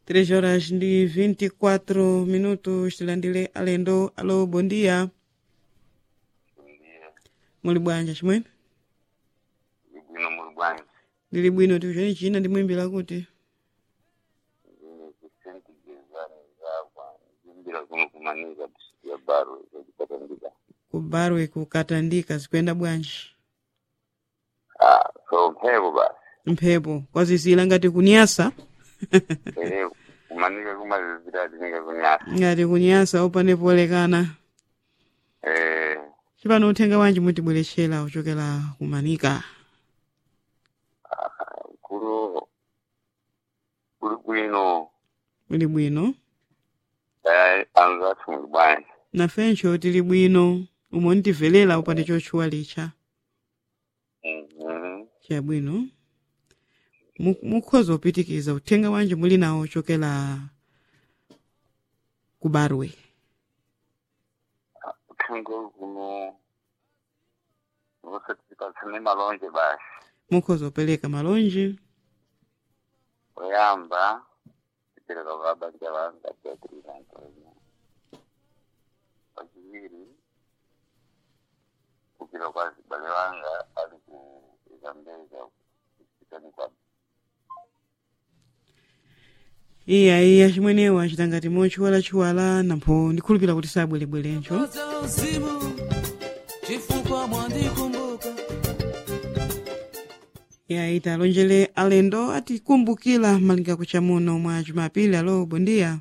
3 horas ndi 24 minutos tilandile alendo alo bom dia ndiye muli bwanja chimwene libwino muli bwanji ndili bwino tikuchoni china ndimwimbira kuti ndine kusenti gezani zakwa ndimbira kuno kumanika ya baro zakipatandika ku barwe kukatandika zikuyenda bwanji ah so mphepo basi mphepo kwazizira ngati kunyasa ere kumanika kumazizira tinika kunyasa ngati kunyasa opande polekana eh chipano uthenga wanji mutibwerechera uchokera kumanika kulo kuli bwino muli bwino eh anzathu muli bwanji nafencho tili bwino umo ntivelera upande chotchuwa licha mhm chabwino Mu- mukhoza upitikiza uthenga wanji muli nawo uchokera ku barwe uthenga kuno vosatipatsane malonje basi mukhoza upereka malonji oyamba kupereka kwa banja vanga beatrice antonio wachiviri kupira kwa zibale vanga ali ku zambeza kusikani kwa iya iya chimwenewo achita ngati mochiwalachiwala nampho ndikhulupira kuti sabwerebwerencho za uzimu chifukwa mwandikumbuka iya ita lonjele alendo atikumbukira malinga kuchamuno mwa jumapili alo bondiya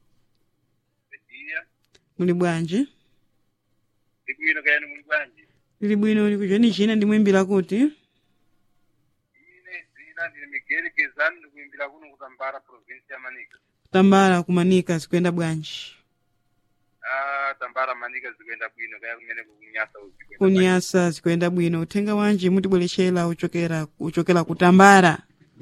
iya muli bwanji ndibwino kayani muli bwanji lili bwino ndikuchoni china ndimwimbira kuti ine zina ndine migeri kezani ndikuimbira kuno kutambara provinsi ya manika tambala kumanika zikuyenda bwanji ah tambara manika zikuenda bwino kaya kumene kunyasa uzikwenda kunyasa zikuyenda bwino uthenga wanji mutibwerechera uchokera uchokera kutambala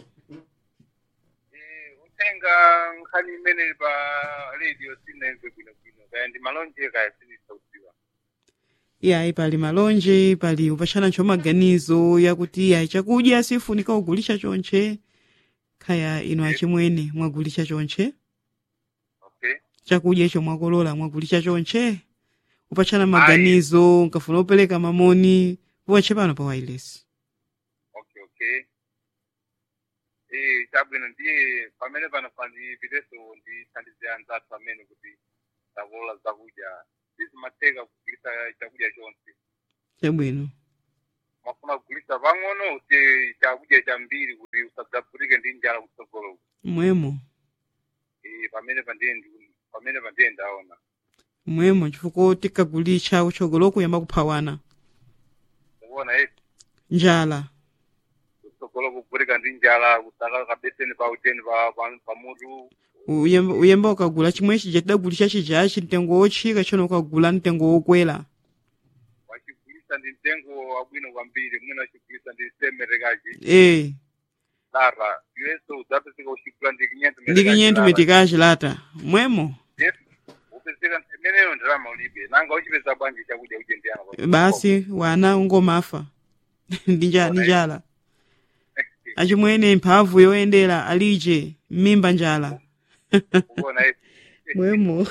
Eh, utenga nkhani imene pa radio sinaimve bwino bwino kaya ndi malonje kaya sinisauziwa iyayi pali malonje pali upachana ncho maganizo yakuti iyayi chakudya sifunika kugulisha chonche khaya ino achimwene mwagulisha chonche okay chakudya icho mwakolola mwagulisha chonche upachana maganizo nkafuna upereka mamoni poche pano pa wireless okay okay eh chabwino ndiye pamene panofana ndipiteso ndithandize anzathu amene kuti zakolola zakudya sizimatheka kugulisa chakudya chonse chabwino mafuna kugulisa pang'ono kuti chakudya chambiri kuti usadzaputike ndi njala kutsogolo mwemo eh pamene pandiye ndi- pamene pandiye ndaona mwemo chifukwa tikagulisha uchogolo kuyamba kuphawana ukuona eti njala kutsogolo kuputike ndi njala kusaka kabeseni pa uteni pa pa- pamutu uyemba uyemba ukagula chimwe chija tidagulisha chijachi mtengo wotchika chono ukagula mtengo wokwera wachigulisa ndi mtengo wabwino kwambiri mwina wachigulisa ndi semerekachi eh lara iwenso udzapezeka uchigula ndi kinyentu ndi kinyentu metikachi lata mwemo upezeka imeneyo ndalama ulibe nanga uchipeza bwanji chakudya uje ndi ano basi wana ungomafa ndi nja- ndi njala achimwene mphamvu yoyendera alije mmimba njala ukuona eti mwemo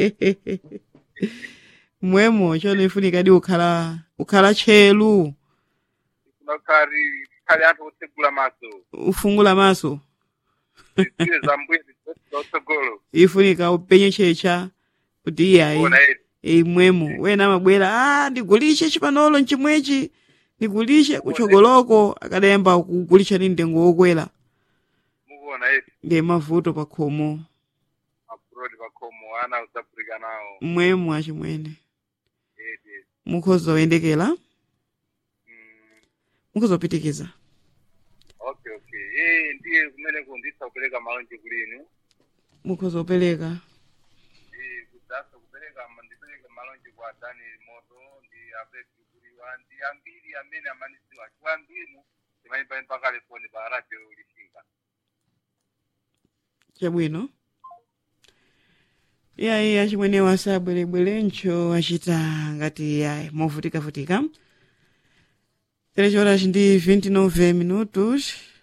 mwemo chono ifunikadi ukhala ukhala tchelu kunakhali khali anthu otsegula maso ufungula maso ziziwe zambuye zotsogolo ifunika upenye checha kuti iyayi ukuona eti imwemo wena amabwera ah ndigulishe chipanolo nchimwechi ndigulishe kuchogoloko akadayamba kugulisha ndi mtengo wokwera mukuona eti ndi mavuto pa khomo apurodi pakhomo ana udzapulika nawo mwemo achimwene eti eti mukhoza oyendekera Mm, mukhoza opitikiza okay okay eh ndiye kumene kundisa kupereka malonje kulinu mukhoza opereka Eh, kudzasa kupereka ma- ndipereke malonje kwa daniel moto ndi abeti kuliwa ndi ambiri amene amanisiwa chiwambinu imayimba mpaka telefoni pa radio lishinga chabwino iyayi achimwene wasabwerebwerencho achita ngati yayi movutika-vutika 3 horas ndi 29 minutos